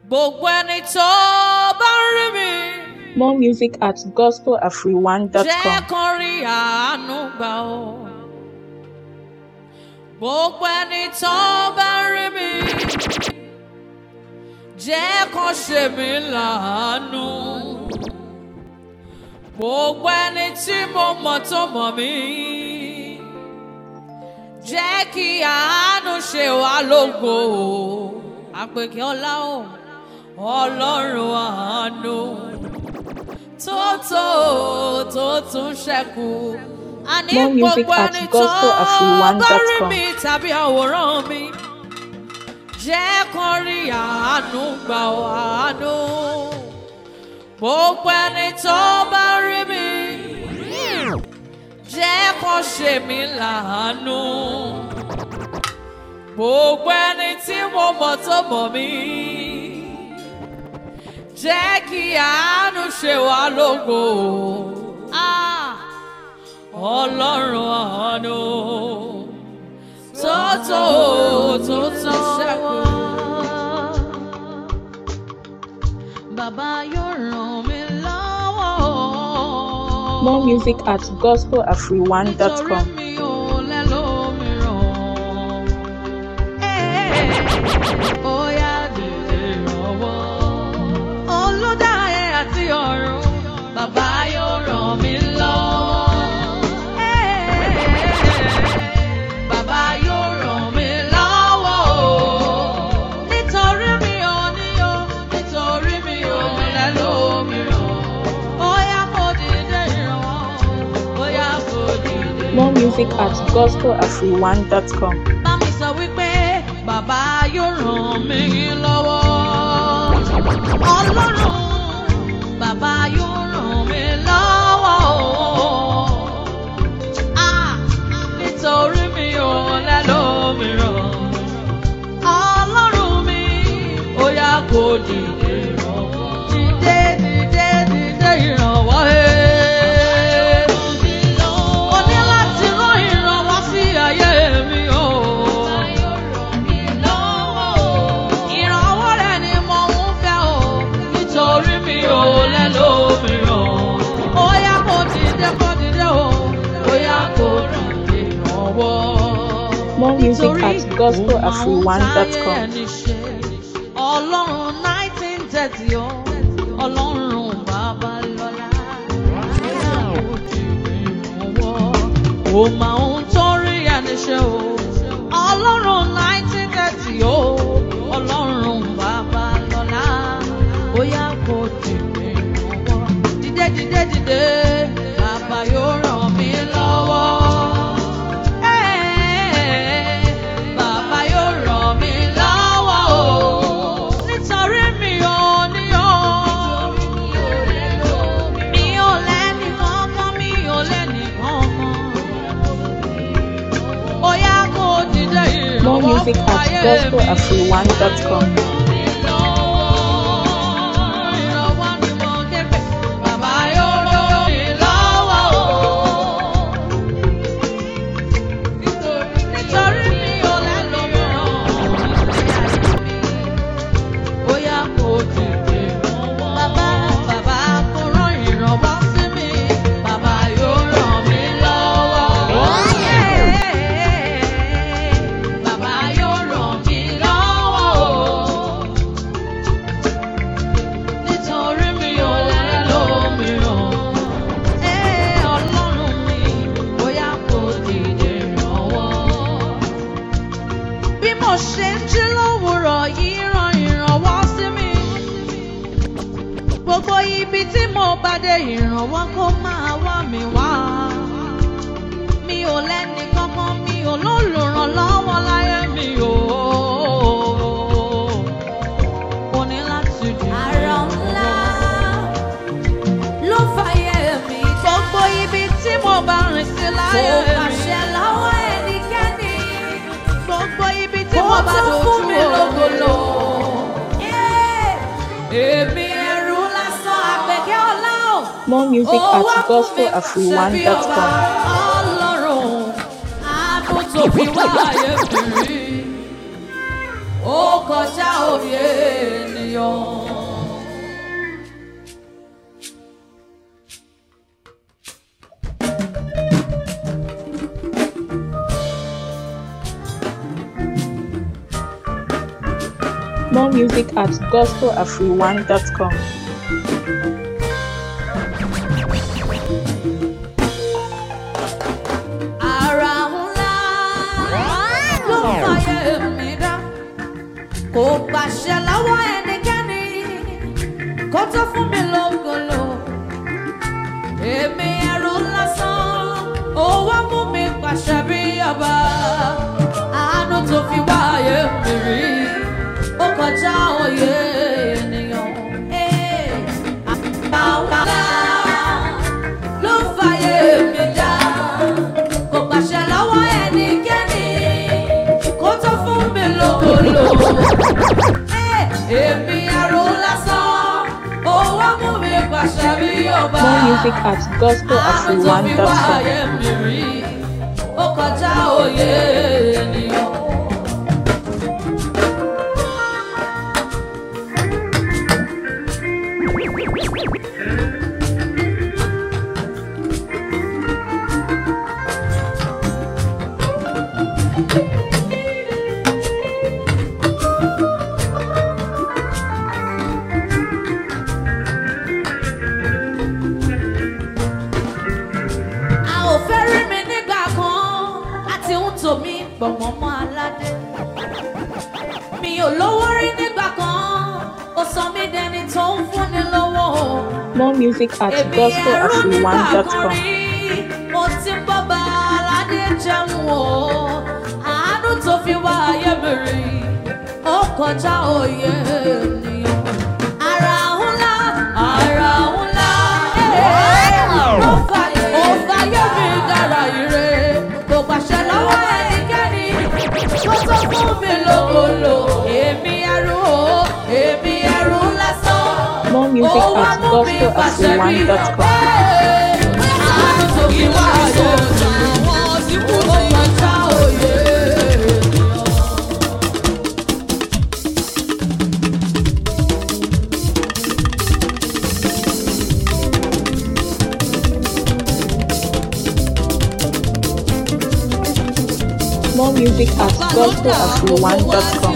gbogbo ẹni tó bá ń rí mi More music at jẹ́ gospelafriwan.com. kan rí àánú gbà ó. gbogbo ẹni tó bá ń rí mi jẹ́ kan ṣe mí láàánú. gbogbo ẹni tí mo mọ̀ tó mọ̀ mí jẹ́ kí àánú ṣe wá lógo. àpèkè ọlá o ọlọ́run àánú tó tó tó tún ṣẹ́kù. àní More music gbogbo at ẹni tó bá rí gospelafriwan.com. mi tàbí àwòrán mi jẹ́ kán rí àánú gbà ó àánú. gbogbo ẹni tó bá rí mi jẹ́ kán ṣe mí láàánú. gbogbo ẹni tí mo mọ̀ tó mọ̀ mí jẹ́ kí àánú ṣe wá lógo. Ah, Ọlọ́run àánú tó tó tó tó ṣẹ́kù. Bàbá yóò ràn mí lọ́wọ́. More music at Nítorí gospelafriwan.com. mi ò lẹ́lòmíràn. Ẹ́ẹ̀, ó yá dìde ìrànwọ́. Olùdáyé àti ọ̀run, bàbá yóò ràn mí lọ́wọ́. Ẹ́ẹ̀, bàbá yóò ràn mí lọ́wọ́. Nítorí mi ò ní o, nítorí mi ò lẹ́lòmíràn. Ó yá kó dìde ìrànwọ́. Ó yá kó dìde More music at gospelafriwan.com. bá mi sọ wípé bàbá yóò ràn mí lọ́wọ́. ọlọ́run bàbá yóò ràn mí lọ́wọ́. Ah, nítorí mi ò lẹ́lòmíràn. ọlọ́run mi ó yá kó dìde ìrànwọ́. dìde dìde dìde ìrànwọ́. eh. Mo ní láti rán ìrànwọ́ sí ayé mi o. Ìrànwọ́ rẹ̀ ni mo ń fẹ́ o, nítorí mi ò lẹ́lòmíràn. Ó yá kó dìde kó dìde o, ó yá kó dìde ìrànwọ́. More music Nítorí at gospelafriwan.com. òun máa ń táyé ẹni ṣe. Ọlọ́run nineteen thirty o, ọlọ́run bàbá lọ́la. Ó máa ń torí ẹni ṣe o. Ọlọ́run nineteen thirty o, ọlọ́run bàbá lọ́la. Ó yá kó dìde ìrànwọ́. Dìde dìde dìde, bàbá yóò ràn mí lọ́wọ́. Ẹ́ẹ̀, Bàbá yóò ràn mí lọ́wọ́ o. Nítorí mi ò ní o. Mi ò lẹ́ni kankan, mi ò lẹ́ni kankan. Ó yá kó dìde ìrànwọ́ More music fún at ayé mi. gospelafriwan.com. Ìrànwọ́ ni mo ké pè. Bàbá yóò ràn mí lọ́wọ́ o. Nítorí mi ò lẹ́lòmíràn. Ó yá kó dìde ìrànwọ́. Bàbá bàbá kó rán ìrànwọ́ sí mi. Bàbá yóò ràn mí lọ́wọ́. Bàbá yóò ràn mí lọ́wọ́ o. Nítorí mi ò lẹ́lòmíràn. Ẹ́ Ọlọ́run mi, bóyá kò dìde ìrànwọ́. Bí mo ṣe ń jí lówùrọ̀ yìí ran ìrànwọ́ sí mi. Gbogbo ibi tí mo bá dé ìrànwọ́ kó máa wá mi wá. Mi ò lẹ́ni kankan, mi ò lólùrànlọ́wọ́ láyé mi o. Mo ní láti dìde. Àrà ńlá ló fàyè mi já. Gbogbo ibi tí mo bá rìn sí Kò láyé mi. pàṣẹ lọ́wọ́ ẹnikẹ́ni. Gbogbo ibi tí Kó mo bá tó dojú fún mi o. lógolo. Èmi ẹrú lásán àpèkẹ́ ọlá o. More music Ó at wá fún mi ṣebí ọba. gospelafriwan.com. Ọlọ́run àánú tó fi wá ayé mi rí. Ó kọjá òye ènìyàn. More music at gospelafriwan.com. Ara ńlá ló fàyè mi dá. Kò gbàṣẹ lọ́wọ́ ẹnikẹ́ni kó tó fún mi lógolo. Èmi ẹrú lásán, ó wá mú mi pàṣẹ bí ọba. Àánú tó fi wáyé mi rí, ó kọjá òye ènìyàn. Àwọn ńlá ló fàyè mi dá. Kò pàṣẹ lọ́wọ́ ẹnikẹ́ni kó tó fún mi lógolo. Ẹ́, Èmi aró lásán, ó wá mú mi pàṣẹ bí ọba. More music at Àánú tó fi gospelafriwan.com. wáyé mi rí, ó kọjá òye ènìyàn. a ò fẹ́ rí mi nígbà kan àti ń tò mí gbọ̀mọ́ mọ́ aládé. mi ò lówó rí nígbà kan ó sọ mí dẹni tó ń fúnni lówó. More music at èmi ẹrú nígbà kan gospelafriwan.com. rí mo ti ń bọ́ba aládé jẹun o àánú tó fi wá ayé mi rí ó kọjá òye ènìyàn. Ara ńlá, ara ńlá, ó fàyè ó fàyè mi dára ire. Kò pàṣẹ lọ́wọ́ ẹnikẹ́ni, kó tó fún mi lógolo. Èmi ẹrú o, èmi ẹrú lásán. More music Ó wá at mú mi pàṣẹ bí gospelafriwan.com. Àánú tó fi wá ayé mi, ó kọjá òye ènìyàn. More music at gospelafriwan.com.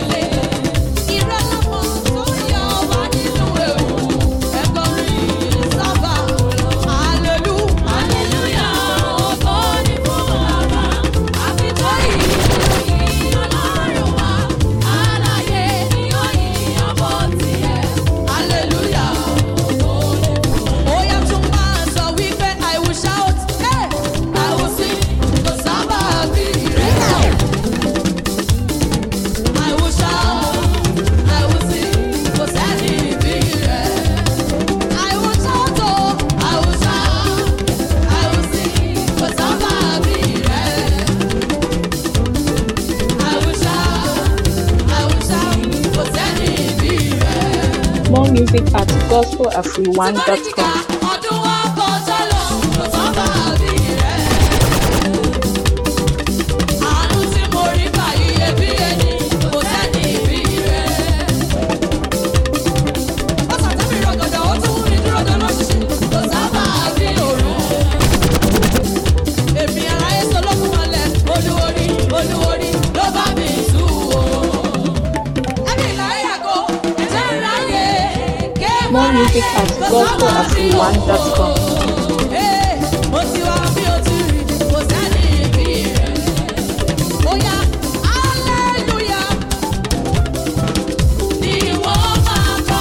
I will shout, I will sing, kò sẹ́ni bí rẹ̀. I will shout, oh, I will shout, I will sing, kò sábà bí rẹ̀. I will shout, I will shout, kò sẹ́ni bí rẹ̀. More music at Tí bá ní gospelafriwan.com. kíkà, ọdún wa kọjá lọ, kò sábà bí rẹ̀. Àánú tí mo rí gbà iyebíye ni, kò sẹ́ni bí rẹ̀. Ọ̀sán tẹ́mi rọ̀gọ̀dọ̀, ó tún mú mi dúró dáná ṣíṣe, kò sábà bí òru. Èmi aráyé solókùn mọ́lẹ̀, olúworí, olúworí, ló bá mi tú o. Ẹ̀mí ìlàrí àgọ́, ẹ̀jẹ̀ ìráyè, ké More music at gospelafriwan.com. Ee, mo ti wá bí o ti rí, kò sẹ́ni bí rẹ̀. Ó yá, hallelujah, ni wọ́n máa kọ́.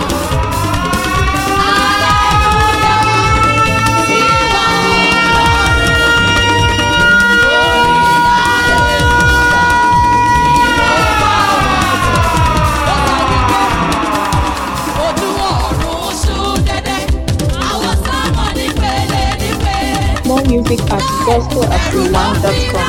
Hallelujah, sí wa Ọlọ́run. Orin hallelujah, ni wọ́n máa wọ̀. Ó sọ wípé ojú ọ̀run ṣú dẹ́dẹ́, àwọn sámọ̀ nípele nípele. More music at gospelafriwan.com.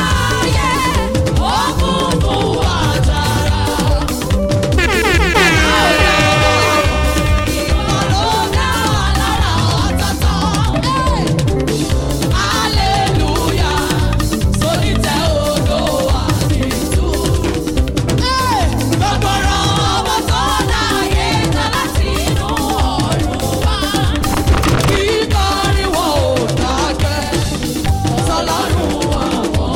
Kíkọ́ ni wọ́n ò dákẹ́, sọlọ́run àwọn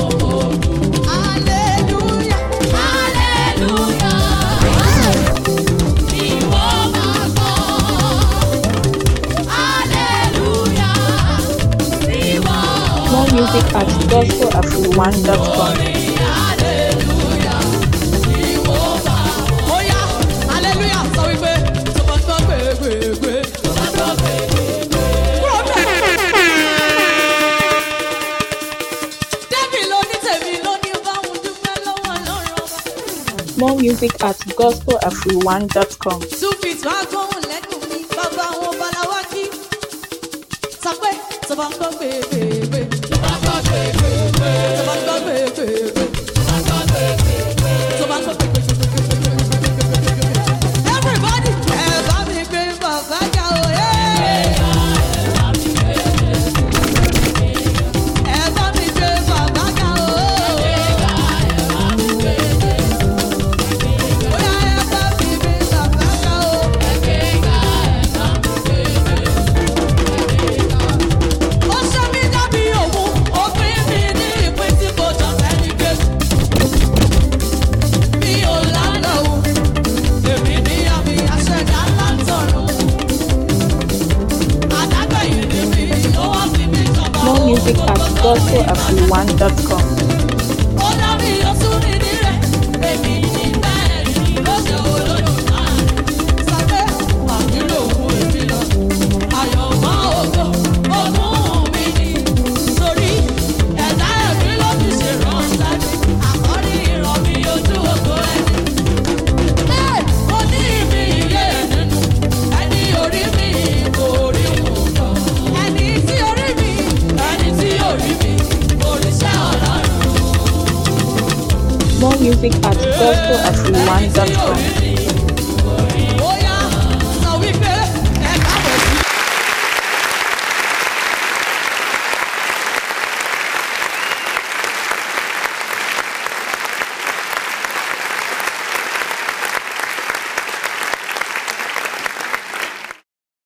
gospelatrewan.com. Oya, hallelujah, sọ wípé tó bá gbọ́ gbègbègbè. Kúrò bẹ́ẹ̀. Débì ló ní tèmi ló ní báwọn dúpẹ́ lọ́wọ́ Ọlọ́run ọba. More music at gospelatrewan.com. Two feet wá gbóhùn lẹ́nu mi, bàbá àwọn baláwa kí. Sọ pé tó bá gbọ́ gbègbègbè. Tó bá gbọ́ gbègbègbè. Tó bá gbọ́ gbègbègbè. Tó bá gbọ́ gbègbègbè. Everybody, ẹ bá mi gbé bàbá ga o, ẹ́. Ẹ bá mi gbé bàbá ga o. Bóyá ẹ bá mi gbé bàbá ga o. Ó ṣe mí dábí òun, ó pín mi ní ìpín tí kò jọ fẹ́ni gbé. Mi ò lálọ́ o, èmi ní àmì àṣẹ̀dá látọ̀run. Àdágbẹ̀yìn ni mi, ó wá fi mí jọba More music òun at gbogbo tó ní gospelatrewan.com. ó dábì oṣù nìdí rẹ̀ èmi ní bẹ́ẹ̀ ni ó ṣe olódò náà. sàpé àbúrò òun èmi lọ ayọ̀ mọ́ ògo ogún mi ni torí ẹ̀dá ẹ̀mí ló fi ṣe ránṣẹ́ ní àkọ́rí ìran mi ojú ògo ẹni. Ẹ́, mo ní ìmí ìyé nínú ẹni orí mi kò rí òun lọ. ẹni tí orí mi ẹni tí orí mi òrìṣà ọlọ́run. More music at gospelatrewan.com.